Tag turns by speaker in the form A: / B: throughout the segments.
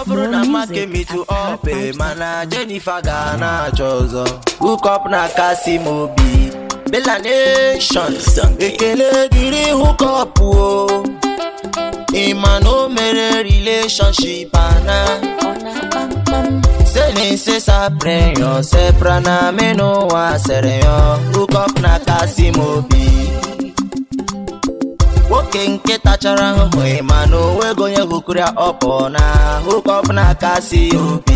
A: bụrụ na maka emitu ọpe mana Jennifer ga na-achọ ọzọ hookup na kasị m obi Bella Nation ekele dịrị hookup o ịma na o mere relationship ana senese saprenyo sepra na menụwa sereyo hookup na kasị m obi nwoke nke tachara ahụhụ ịma na onwego onye hụkụrụ ya ọpọ na hookup na kasị obi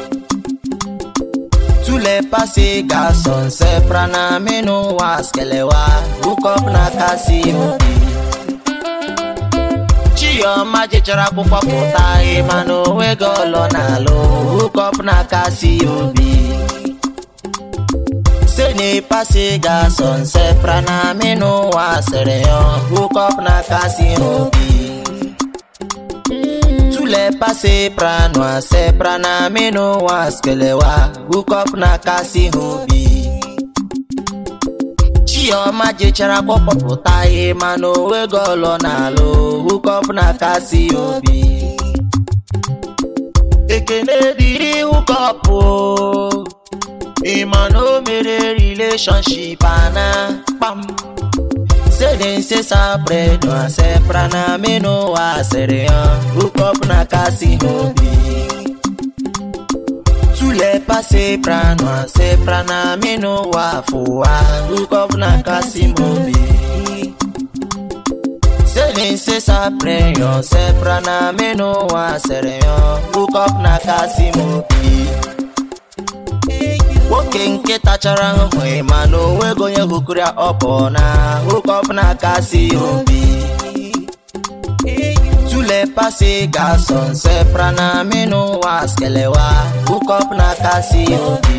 A: tule pasi gaso sepra na menụwa skelewa hookup na kasị obi chioma jechara akwụkwọ pụta ịma na onwego ọlọ na-alụ hookup na kasị obi sene pasi gaso sepra na menụwa sere yo hookup na kasị obi tule pasi prano sepra na menụwa skelewa hookup na kasị obi chioma jechara kpọpụta ihe mana onwego ọlọ na-alụ hookup na kasị obi ekene dịrị hookup o ịma na o mere relationship ana kpam sedense sabredo sepra na menụwa sịrị ya hookup na kasị obi tule pase prano sepra na menụwa fụwa hookup na kasị obi sedense sapreyo sepra na menụwa sịrị ya hookup na kasị obi nwoke nke tachara ahụhụ ịma na onwego onye hụkụrụ ya ọpọ na hookup na kasị obi tule pasi gaso sepra na menụwa skelewa hookup na kasị obi